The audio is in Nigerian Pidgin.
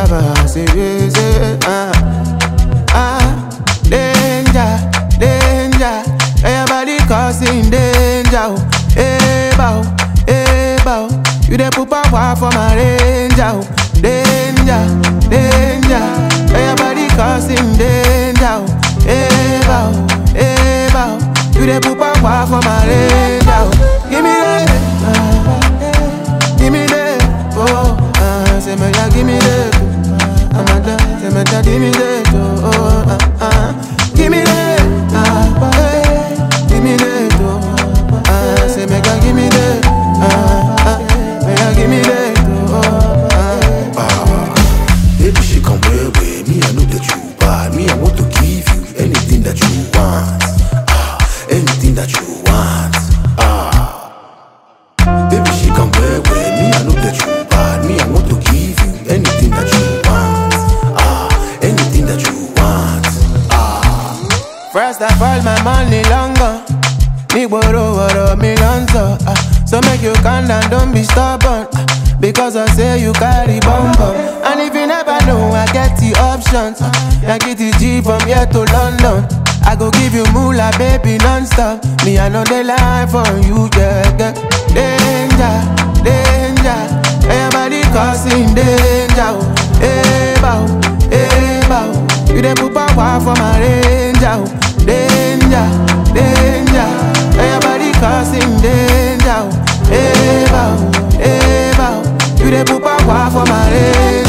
baba, say, yeah, say, ah, ah, danger, danger, everybody causing danger, oh, hey, bow, hey, bow, you dey put power for my ranger, oh, danger, danger, everybody causing danger, oh, hey, bow, hey, bow, you dey put power for my ranger, oh, give me that, ah, give me that, oh, ah, say me ya, give me that, oh, amada, say me ya, give me that, oh, oh, ah, ah, give me that, ah, hey, give me that, oh, ah, say me ya, give me that, ah, ah, me ya, give me that, oh, ah. Baby, she come way way. Me, I know that you bad. Me, I want to give you anything that you want. Ah, anything that you want. Ah. Baby, she come way way. Me, I know that you bad. Me, I want to give you anything that you want. Ah, anything that you want. First of all, my money longer. Me borrow borrow me lonzo. Ah, so make you calm down, don't be stubborn. Ah, because I say you carry bumper. And if you never know, I get the options. Ah, I get the G from here to London. I go give you moolah, baby, non-stop. Me, I know the lie for you, yeah, yeah. Danger, danger. Everybody causing danger. oh. Hey, bow, hey, bow. You dey put power for my ranger. oh. Danger, danger. Everybody causing danger. oh. Hey, bow, hey, bow. You dey put power for my ranger.